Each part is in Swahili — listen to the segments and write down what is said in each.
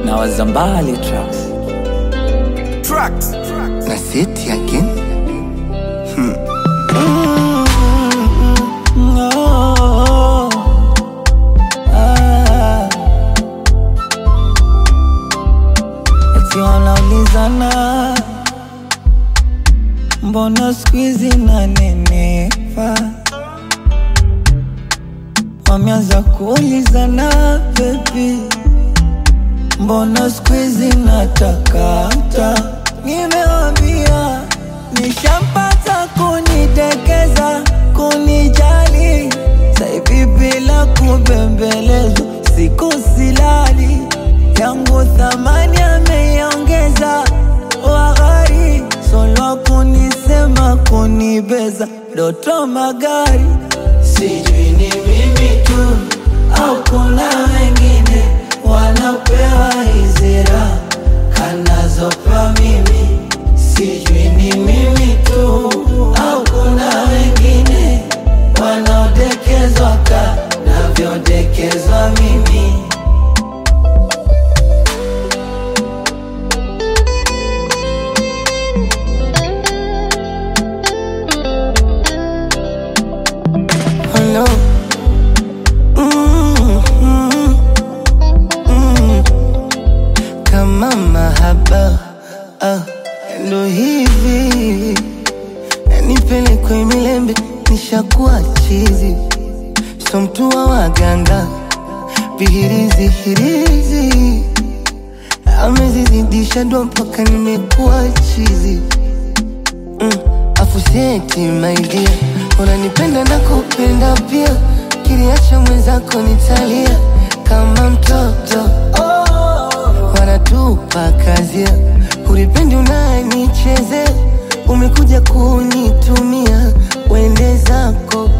na wazambali tracks Tracks. na seti again No. Ah. Eti wanaulizana mbona skuizi nanenepa, wameanza kuulizana bebi, mbona skuizi natakata. Nimewambia nishampata kunitekeza, kunijali, saivi bila kubembelezwa, siku silali yangu thamani ameiongeza, wahari solo kunisema kunibeza, doto magari sijui ni mimi tu au kuna wengine wanapewa hizi raha kanazopewa mimi, sijui ni mimi tu au kuna wengine wanaodekezwa ka navyodekezwa mimi. Oh no. Mm, mm, mm. Kama mahaba ah, ndo hivi yanipelekwe milembe, nishakuwa chizi, so mtu wa waganga vihirizi hirizi amezizidisha ndo mpaka nimekuwa chizi mm. Afuseti maidia, unanipenda na kupenda pia, kiliacha mwenzako nitalia kama mtoto wanatupa kazia, ulipendi unanichezea, umekuja kunitumia, wende zako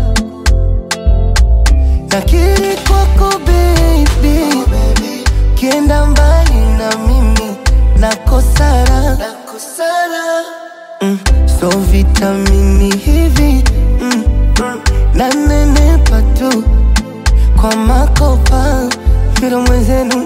nakiri kwako baby, kienda mbali na mimi nakosara, mm, so vitamini hivi mm, nanenepa tu kwa makopa, kila mwenzenu